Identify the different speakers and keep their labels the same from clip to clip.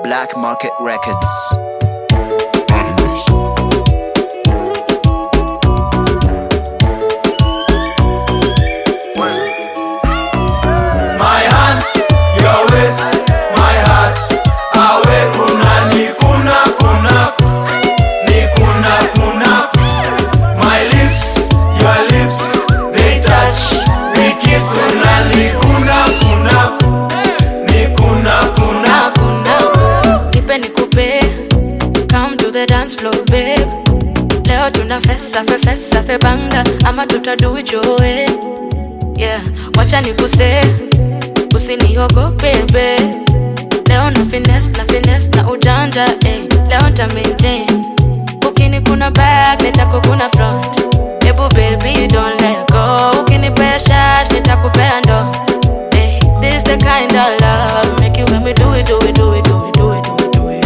Speaker 1: Black Market Records.
Speaker 2: My hands, your waist, my heart. Awe kuna ni kuna kuna ni kuna kuna. My lips, your lips, they touch. We kiss una ni kuna kuna ni kuna kuna.
Speaker 3: kuna nipe nikupe come to the dance floor babe leo tuna fesa fe fesa fe banga ama tutadu it your way yeah wacha nikuse usiniogope babe leo na finesse na finesse na ujanja eh. leo nta maintain ukini kuna back nitakukuna front ebu baby don't let go ukinipea shash nitakupea ndo eh. this the kind of love make you when me do it do it do it do it do it do it do it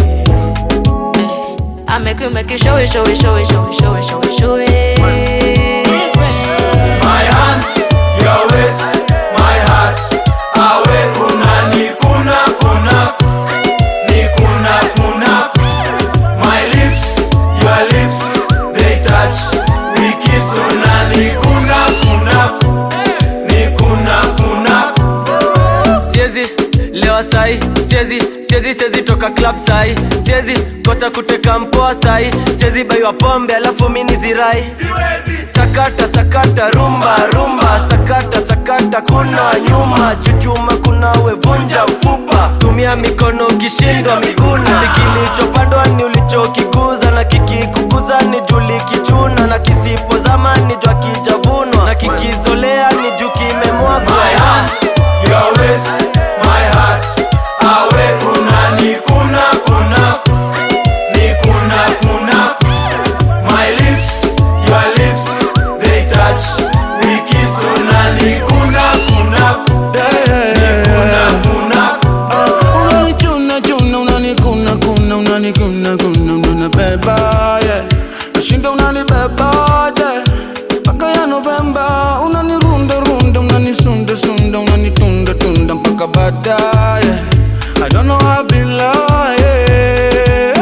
Speaker 3: eh. I make you make you show it show it show it show it show it show it show it It's rain.
Speaker 2: My hands, your waist, my heart. Awe kuna ni kuna kuna ni kuna kuna. My lips, your lips, they touch. We kiss una ni kuna kuna ni kuna kuna.
Speaker 4: siezi lewa sai siezi siezi siezi toka club sai siezi kosa kuteka mpoa sai siezi baiwa pombe alafu mini zirai sakata sakata rumba rumba sakata sakata kuna nyuma chuchuma kuna wevunja ufupa tumia mikono ukishindwa miguna kilichopandwa ni ulichokikuza na kikikukuza ni juli kichuna na kisipozama ni jwa kijavunwa na kikizolea ni juu kimemwagwa
Speaker 2: My hands, your waist, my heart. Awe kuna ni kuna kuna ni kuna kuna. My lips, your lips, they touch. We kiss una ni kuna kuna ni kuna kuna.
Speaker 5: unanichuna chuna unanikuna kuna unanikuna kuna unanibeba yeah. nashinda unanibeba yeah. mpaka ya Novemba unanirunda runda unanisunda sunda unanitunda tunda mpaka baadaye I don't know how I be lying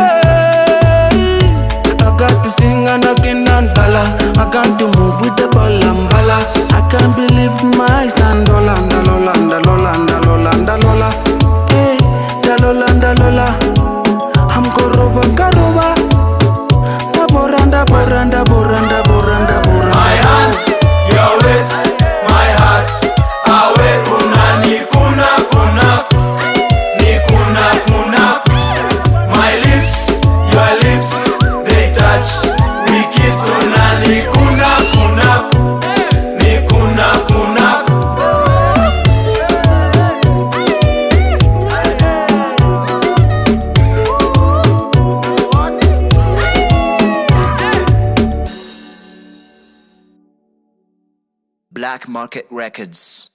Speaker 5: I got to sing and I cannot dollar I got to move with the ball and bala I can't believe my eyes Lola, Lola, Lola, Lola, Lola Hey, Lola, Lola I'm koroba, karoba Da boranda, boranda, boranda, boranda, boranda
Speaker 2: My hands, your waist, my heart. Awe kuna ni kuna kuna ni kuna kuna. My lips, your lips, they touch. We kiss una ni kuna kuna ni kuna kuna.
Speaker 1: Black Market Records.